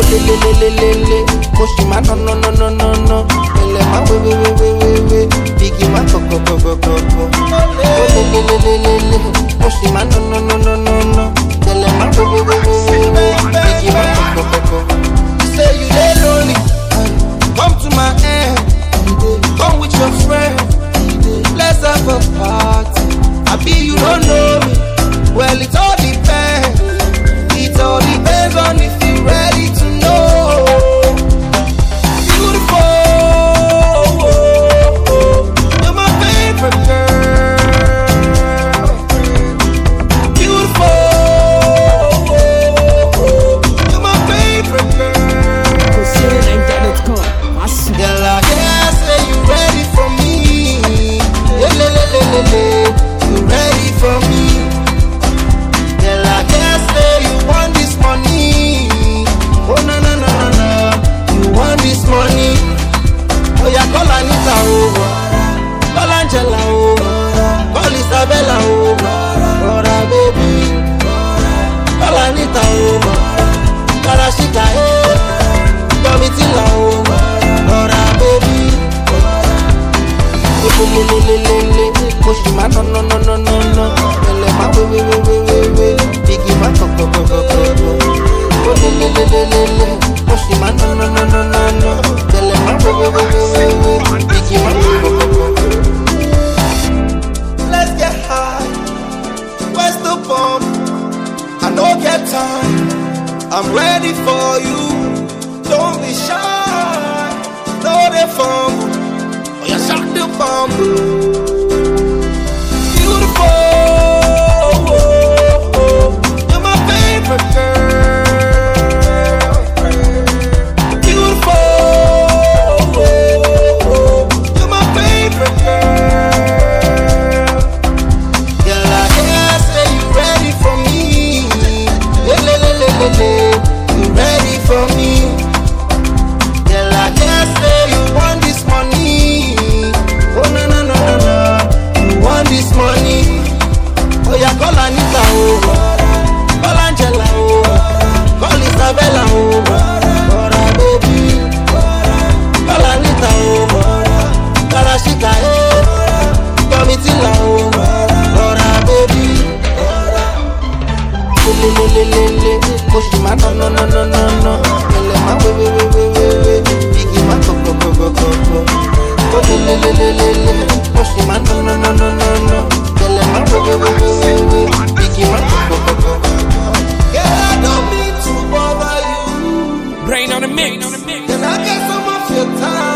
lelelelelele mo ṣì máa ná ná ná ná ná ná ẹlẹ máa wé wé wé wé wé wé bíkì máa kọ̀kọ̀kọ̀kọ̀kọ̀ ó lelelelelele mo ṣì máa ná ná ná ná ná ná ẹlẹ máa wé wé wé wé wé wé bíkì máa kọ̀kọ̀kọ̀kọ̀. You say you dey lonely, come to my end, come with your friend, let's have a party. Abi you don't know me, well it all depends. It all depends on if you ready to know. Beautiful, you're my favorite girl. Beautiful, you're my favorite girl. CoceiraNaija.com. Fácil. Girl, I guess say you ready for me. Lelelelelele, you ready for me. Girl, I guess say you want this money. Oh no no no no no, you want this money. Oh yeah, call Anita over, call Angela over, call Isabella over, Rora baby, call Anita over, call Ashika eh, Domitila over, Rora baby. lelelelelele mo ṣì máa ná ná ná ná ná ná ẹlẹ máa wé wé wé wé wé wé bíkì máa kọ̀kọ̀kọ̀kọ̀kọ̀ ó lelelelelele mo ṣì máa ná ná ná ná ná ná ẹlẹ máa wé wé wé wé wé wé bíkì máa kọ̀kọ̀kọ̀kọ̀. Let's get high, where's the bomb? I no get time, I'm ready for you. Don't be shy, no dey fumble. Oh, you shot the bomb. Beautiful, you're my favorite girl. Beautiful, you're my favorite girl. Girl, I guess say you ready for me. Lelelelelele, you ready for me. Girl, I guess say you want this money. Oh no no no no no, you want this money. Oh yeah, call Anita over, call Angela over, call Isabella over, Rora baby, call Anita over, call Ashika eh, Domitila over, Rora baby. lelelelelele mo ṣì máa ná ná ná ná ná ná ẹlẹ máa wé wé wé wé wé wé igi máa kọ̀kọ̀kọ̀kọ̀kọ̀ ó lelelelelele mo ṣì máa ná ná ná ná ná ná ẹlẹ máa wé wé wé wé wé wé igi máa kọ̀kọ̀kọ̀kọ̀. Girl, I don't mean to bother you. Brain on the mix. Can I get some of your time?